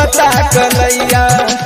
बखता कलैया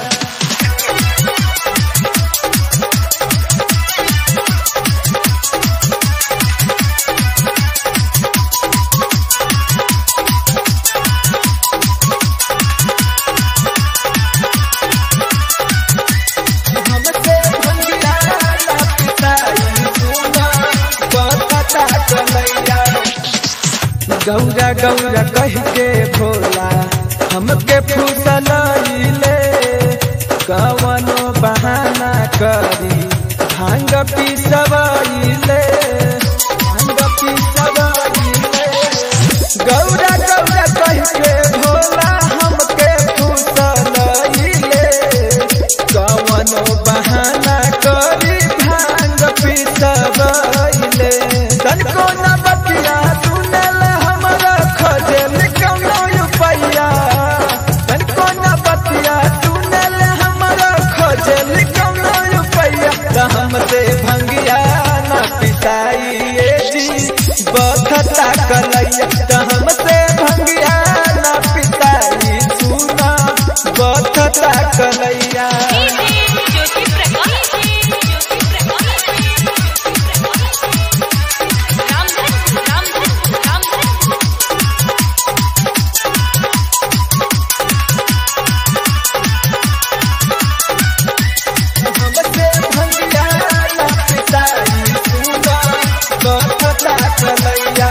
हमसे भंगिया ना पिताई सुना बखता कलैया गौरा गौरा कह के भोला हमके फूसलैले कवनो बहाना करी भांग पिसवैले भांग पिसवैले गौरा गौरा कह के भोला हमके फूसलैले कवनो बहाना करी भांग पिसवैले तनको न बतिया सुनल हमरा खजल कौनो रुपैया तनको न बतिया सुनल हमरा खजल कौनो रुपैया त हमसे भंगिया न पिसाइए जी बखता कलैया त हमसे भंगिया न पिसाई सुना बखता कलैया ज्योति प्रकाश ज्योति प्रकाश रामधन रामधन रामधन हमसे भंगिया ना पिताई सुना बखता कलैया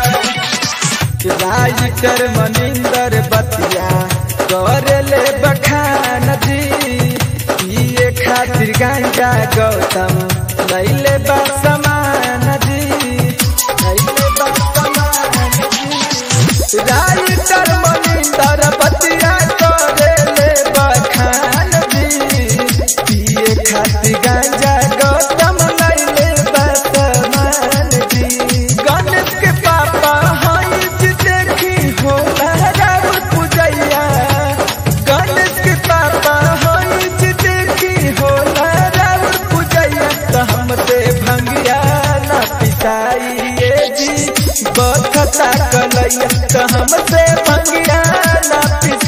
राइटर मनिंदर बतिया कर ले बखान जी पिए खातिर गांजा गौतम लैले बा समान जी लैले बा समान जी राइटर मनिंदर बतिया कर ले बखान जी पिए खातिर गांजा गौतम लैले बा समान जी गणेश के पापा हई जी देखी हो लहराव पूजैया गणेश के पापा हई जी देखी हो लहराव पूजैया त हमसे भंगिया ना पिसाइए जी बखता कलैया त हमसे भंगिया ना पिसाइए